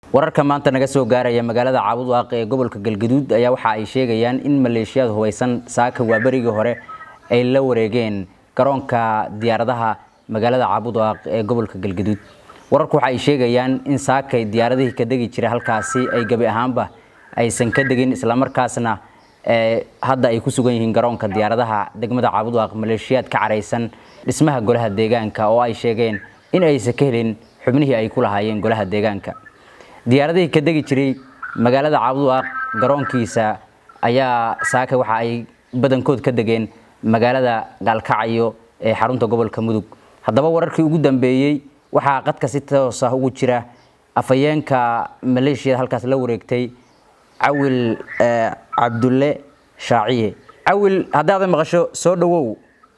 wararka maanta naga soo gaaraya magaalada caabudwaaq ee gobolka galgaduud ayaa waxa ay sheegayaan in maleeshiyaad hubaysan saaka waa berigii hore ay la wareegeen garoonka diyaaradaha magaalada caabudwaaq ee gobolka galgaduud wararku waxa ay sheegayaan in saakay diyaaradihii ka degi jiray halkaasi ay gebi ahaanba aysan ka degin islamarkaasna hadda ay ku sugan yihiin garoonka diyaaradaha degmada caabudwaaq maleeshiyaad ka caraysan dhismaha golaha deegaanka oo ay sheegeen in aysan ka helin xubnihii ay ku lahaayeen golaha deegaanka diyaaradihii ka degi jiray magaalada caabudwaaq garoonkiisa ayaa saaka waxa ay badankood ka degeen magaalada gaalkacyo ee xarunta gobolka mudug haddaba wararkii ugu dambeeyey waxaa qadka si toos ah ugu jira afhayeenka maleeshiyada halkaas la wareegtay cawil cabdulle shaaciye cawil haddaadan maqasho soo dhowow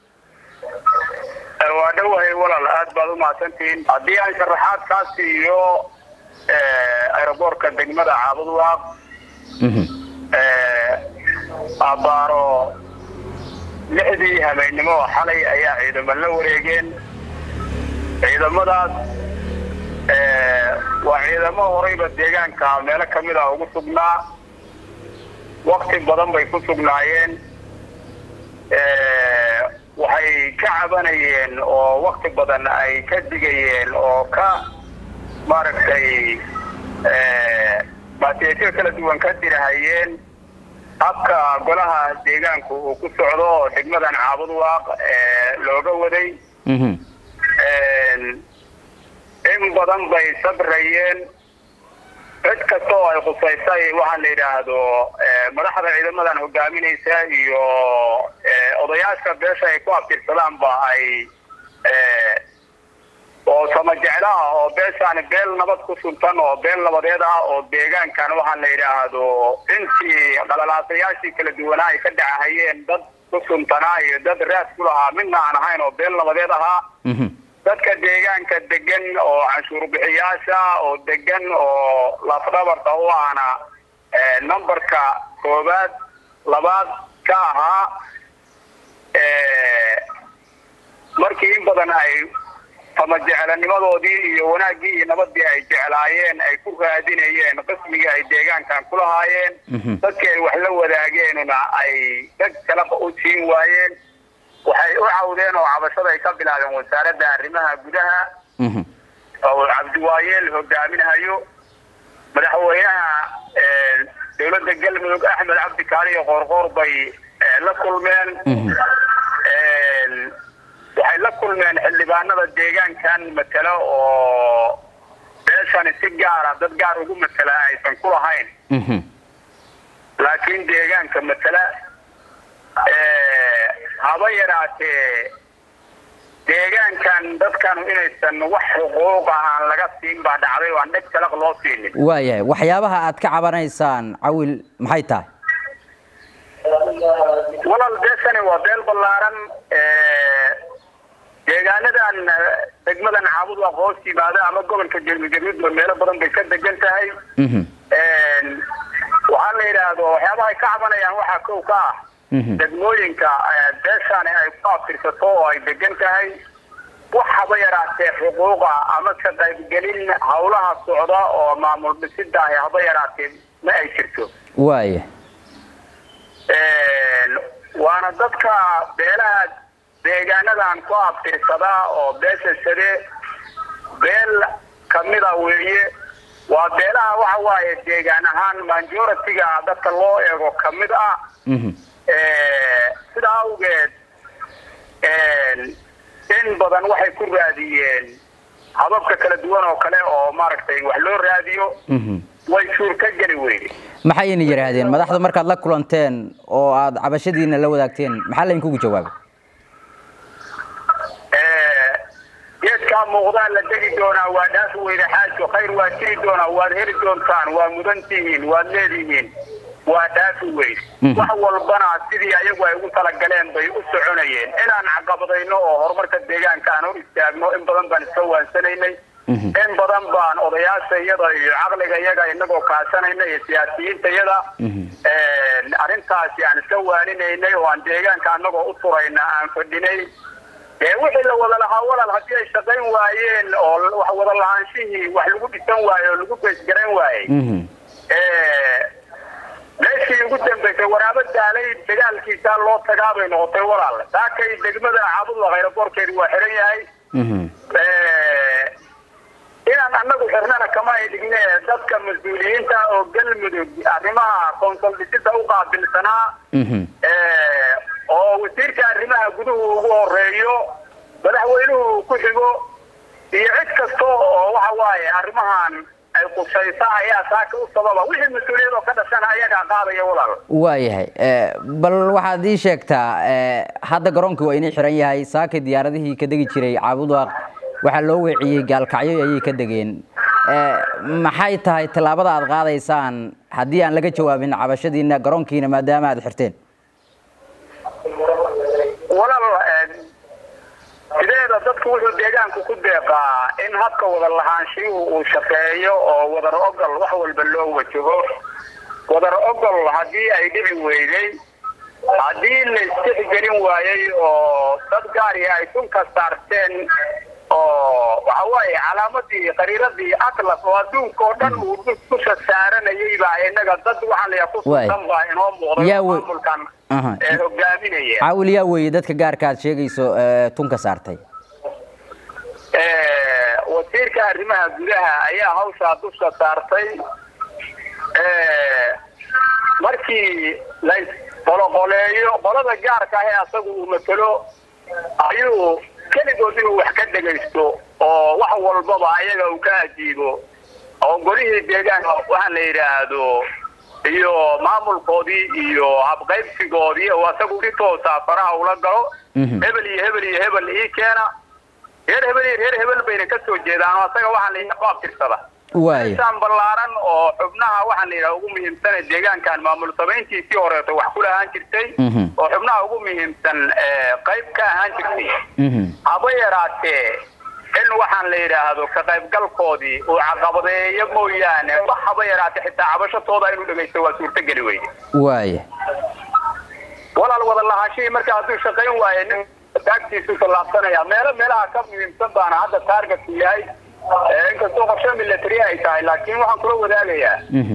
waa dhowahay walaal aad baad u mahadsantihiin haddii aan sharaxaad kaa siiyo aeroboortka degmada caabudwaaq abaaro lixdii habeennimo xalay ayaa ciidamo la wareegeen ciidamadaas waa ciidamo horeyba deegaanka meelo kamid a ugu sugnaa wakti badan bay ku sugnaayeen waxay ka cabanayeen oo wakti badan ay ka digayeen oo ka maaragtay baatiyaasyo kala duwan ka dirahayeen habka golaha deegaanku uu ku socdo oo degmadan caabudwaaq looga waday in badan bay sabrayeen cid kasta oo ay khusaysay waxaa la yidhaahdo madaxda ciidamadan hogaaminaysa iyo odayaasha beesha ay ku abtirsadaanba ay oo sama jeclaha oo beeshaani beel nabad ku suntan oo beel nabadeed ah oo deegaankan waxaa la yidhaahdo intii qalalaasayaashii kala duwanaa ay ka dhacahayeen dad ku suntanaa iyo dad raad ku lahaa midna aan ahayn oo beel nabadeed ahaa dadka deegaanka degan oo canshuur bixiyaasha oo degan oo lafdhabarka u ahna numberka koobaad labaad ka ahaa markii in badan ay ama jeclanimadoodii iyo wanaaggii iyo nabadii ay jeclaayeen ay ku raadinayeen qismigii ay deegaankan ku lahaayeen dadkii ay wax la wadaageenuna ay dad kala u siin waayeen waxay u cawdeen oo cabashada ay ka bilaabeen wasaaradda arrimaha gudaha oo cabdiwaayeel hogaaminahayo madaxweynaha dowladda galmudug axmed cabdi kaaliyo qoorqoor bay la kulmeen waxay la kulmeen xildhibaanada deegaankan matelo oo beeshani si gaara dad gaar ugu matela aysan ku lahayn laakiin deegaanka matela haba yaraatee deegaankan dadkanu inaysan wax xuquuqa aan laga siin baa dhacday oo aan dheg jalaq loo siinin waayahay waxyaabaha aad ka cabanaysaan cawil maxay tahay walaal beeshani waa beel ballaaran deegaanadan degmadan caabudwaaq hoos yimaada ama gobolka galmudugba meelo badan bay ka degan tahay waxaa la yidhaahdo waxyaabaha ay ka cabanayaan waxaa kow ka ah degmooyinka beeshani ay ku abtirsato oo ay degan tahay wax haba yaraatee xuquuqa ama ka qaybgelin hawlaha socda oo maamul dhisida ahi haba yaraatee ma ay jirto waaya waana dadka beelaha deegaanadan ku abtirsada oo beesha sade beel kamida weeye waa beelaha waxa waaye deegaan ahaan majority-ga dadka loo eego kamid ah sida awgeed in badan waxay ku raadiyeen hababka kala duwan oo kale oo maaragtay wax loo raadiyo way suurka geli weyde maxayna yidhaahdeen madaxda markaad la kulanteen oo aada cabashadiina la wadaagteen maxaa laydinkugu jawaabay geedkaa muuqdaa la degi doonaa waa dhaafi weyde xaajo khayr waa jiri doonaa waad heli doontaan waa mudan tihiin waad leedihiin waa dhaafi weyd wax walbana sidii ayagu ay ugu talagaleen bay u soconayeen inaan caqabadayno oo horumarka deegaanka aan hor istaagno in badan baan iska waansanaynay in badan baan odayaasha iyada iyo caqliga iyaga inagoo kaashanayna iyo siyaasiyiinta iyada arrintaasi aan iska waaninaynay oo aan deegaanka anagoo u turayna aan fadhinay dee wixii la wada lahaa walaal haddii ay shaqayn waayeen oo wax wada lahaanshihii wax lagu dhisan waaye oo lagu beesgarayn waayey meeshii ugu dambaysay waraabo daalay dagaalkiisaa loo tagaa bay noqotay walaal saakay degmada caabudla khayraboorkeedi waa xiran yahay inaan anagu xirnana kama ay dhigne dadka mas-uuliyiinta oo galmudug arrimaha konsollisida u qaabilsanaa oo wasiirka arrimaha guduhu ugu horeeyo madaxweynuhu ku xigo iyo cid kasta oo waxa waaye arrimahan ay qusaysa ayaa saaka u sababa wixii mas-uuliyad oo ka dhashana ayagaa qaadaya walaal waayahay bal waxaad ii sheegtaa hadda garoonkii waa inii xiran yahay saakay diyaaradihii ka degi jiray caabudwaaq waxaa loo weeciyey gaalkacyo ayay ka degeen maxay tahay tallaabada aad qaadaysaan haddii aan laga jawaabin cabashadiina garoonkiina maadaama aad xirteen walaal sideeda dadku wuxuu deegaanku ku deeqaa in habka wada lahaanshihu uu shaqeeyo oo wadar ogol wax walba loo wajaho wadar ogol haddii ay dhici weyday haddii la istixgelin waayey oo dad gaari ay sunka saarteen oo waxa waaye calaamadii qariiradii atlas oo adduunka oo dhan uu dusha saaranayay baa inaga dad waxaan layaa ku sugan baa inoo muuqday maamulkan ee hogaaminaya caawil yaa weeye dadka gaarka aad sheegayso tunka saartay wasiirka arrimaha gudaha ayaa hawshaa dusha saartay markii la qoloqoleeyo qolada gaarka ah ee asagu uu matalo ayuu keligood inuu wax ka dhegaysto oo wax walbaba ayaga uu ka ajiibo oo golihii deegaanka waxaan la yidhaahdo iyo maamulkoodii iyo habqaybsigoodii oo asagu si toosa faraha ula galo hebel iyo hebel iyo hebel ii keena reer hebel iyo reer hebel bayna ka soo jeedaan oo asaga waxaan la yidhaha qaabtirsada insaan ballaaran oo xubnaha waxaan la yidhaha ugu muhiimsana deegaankan maamul samayntiisii horeeto wax ku lahaan jirtay oo xubnaha ugu muhiimsan qayb ka ahaan jirtay haba yaraatee in waxaan la yidhaahdo ka qaybgalkoodii uu caqabadeeyo mooyaane wax haba yaraatee xitaa cabashatooda inuu dhegaysto waa suurtogeli weyde waaya walaal wada lahaanshihii marka hadduu shaqayn waaye nin taagtiisu tallaabsanaya meelo meelaha ka muhiimsan baana hadda taargetku yahay inkastoo qorshe military ay tahay laakiin waxaan kula wadaagayaa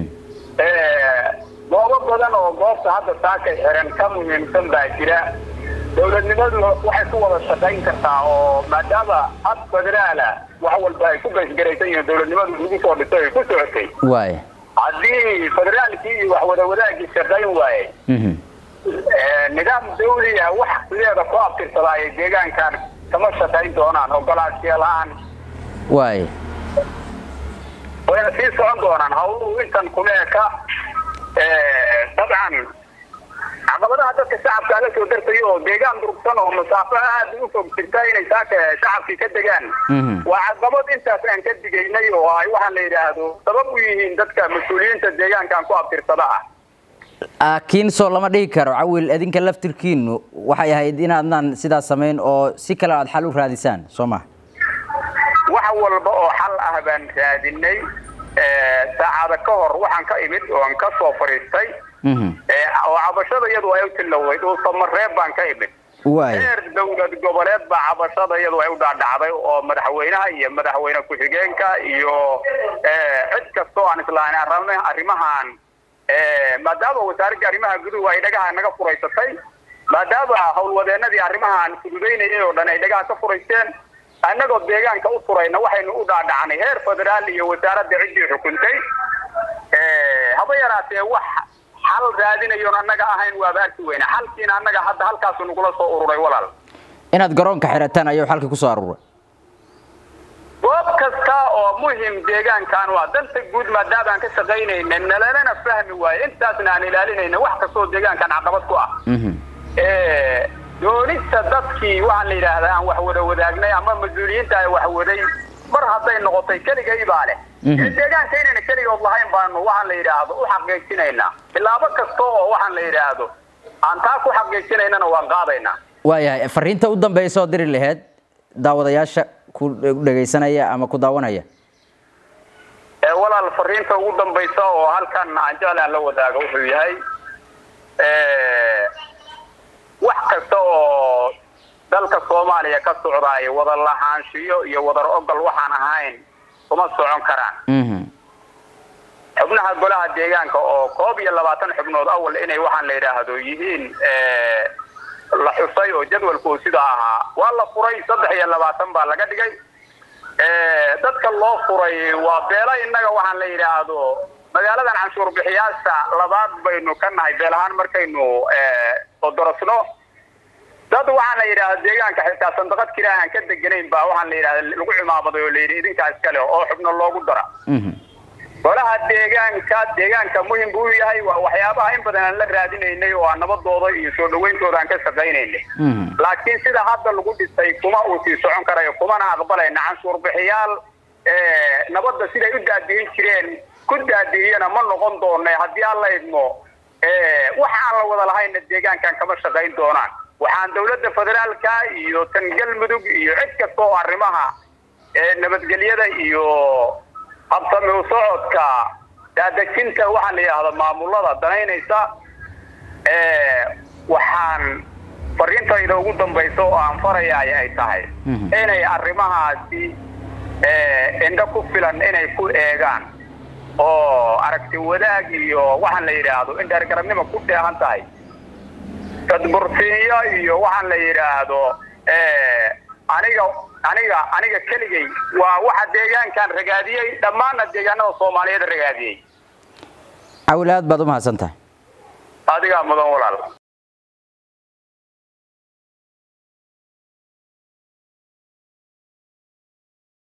goobo badan oo goobta hadda saakay xiran ka muhiimsan baa jira dowladnimadu waxay ku wada shaqayn kartaa oo maadaama hab federaala wax walba ay ku baysgaraysan yihiin dowladnimadu lagu soo dhiso ay ku socotay waaya haddii federaalkii iyo wax wada wadaagii shaqayn waaye nidaam dawliya wax sideeda ku abtirsada ay deegaankan kama shaqayn doonaan ogolaashiya la-aan waaya wayna sii socon doonaan hawluhu intan kuma eka dabcan caqabadaha dadka shacabka la soo dartayo oo deegaan durugsan oo masaafo aad u fog jirta inay saaka shacabkii ka degaan waa caqabad intaas aan ka digaynay oo ay waxaan la yidhaahdo sabab u yihiin dadka mas-uuliyiinta deegaankan ku abtirsada ah laakiin soo lama dhihi karo cawil idinka laftirkiinu waxay ahayd inaadnaan sidaas samayn oo si kale aad xal u raadisaan soo ma wax walba oo xal ah baan raadinay saacada ka hor waxaan ka imid oon ka soo fadhiistay oo cabashada iyadu ay u tiloweyd oo samareeb baan ka imid heer dowlad goboleed baa cabashada iyadu ay u dhaadhacday oo madaxweynaha iyo madaxweyne ku-xigeenka iyo cid kastoo aan islahayn arrimahan maadaama wasaaradda arrimaha guduhu ay dhagaha naga furaysatay maadaama howlwadeenadii arrimahan fududaynayay oo dhan ay dhagaha ka furaysteen annagoo deegaanka u furayna waxaynu u dhaadhacnay heer federaal iyo wasaaradda ciddii xukuntay haba yaraatee wax xal raadinayoon annaga ahayn waaba arki weyna xalkiina annaga hadda halkaasu nagula soo ururay walaal inaad garoonka xirataan ayuu xalkii kusoo aruuray goob kasta oo muhim deegaankan waa danta guud maadaama aan ka shaqaynayna nalalana fahmi waayo intaasna aan ilaalinayna wax kastoo deegaankan caqabad ku ah doonista dadkii waxaan la yidhaahdaa aan wax wada wadaagnay ama mas-uuliyiinta ay wax waday mar hadday noqotay keligay baa leh deegaanka inayna keligood lahayn baanu waxaan la yidhaahdo u xaqiijinaynaa bilaabo kasta oo waxaan la yidhaahdo aan taa ku xaqiijinaynana waan qaadaynaa waayahay fariinta u dambaysa oo diri laheyd daawadayaasha ku dhegaysanaya ama ku daawanaya walaal fariinta ugu dambaysa oo halkan aan jeclaan la wadaago wuxuu yahay wax kasta oo dalka soomaaliya ka socdaay wada lahaanshiyo iyo wadar ogol waxaan ahayn kuma socon karaan xubnaha golaha deegaanka oo koob iyo labaatan xubnood awal inay waxaan la yidhaahdo yihiin la xusay oo jadwalku sidaa ahaa waa la furay saddex iyo labaatan baa laga dhigay dadka loo furay waa beela innaga waxaan la yidhaahdo magaaladan canshuur bixiyaasha labaad baynu ka nahay beel ahaan markaynu odorosno dad waxaan la yidhahda deegaanka xitaa sandaqad kila aan ka deganayn baa waxaan la yidhahda lagu cimaamaday oo layidhi idinkaas kale oo xubno loogu dara golaha deegaanka deegaanka muhim buu yahay waa waxyaabaha in badan aan la raadinaynay oo aan nabadooda iyo soo dhawayntooda aan ka shaqaynaynay laakiin sida hadda lagu dhisay kuma uu sii socon karayo kumana aqbalayna canshuur bixiyaal nabadda siday u daadiyin jireen ku daadiyana ma noqon doona haddii aan la idmo wax aan la wada lahayna deegaankan kama shaqayn doonaan waxaan dawladda federaalka iyo tan galmudug iyo cid kasta oo arrimaha nabadgelyada iyo habsami u socodka daadejinta waxaan la yidhaahda maamulada danaynaysa waxaan fariintayda ugu dambaysa oo aan farayaay ay tahay inay arrimahaasi indho ku filan inay ku eegaan oo aragti wadaag iyo waxaan la yidhaahdo in dheergarabnimo ku dheehan tahay tadbursiinyo iyo waxaan la yidhaahdo aniga aniga aniga keligay waa waxa deegaankan ragaadiyey dhammaanna deegaanada soomaaliyeed ragaadiyey cawil aad baad u mahadsan tahay adigaa mudan walaal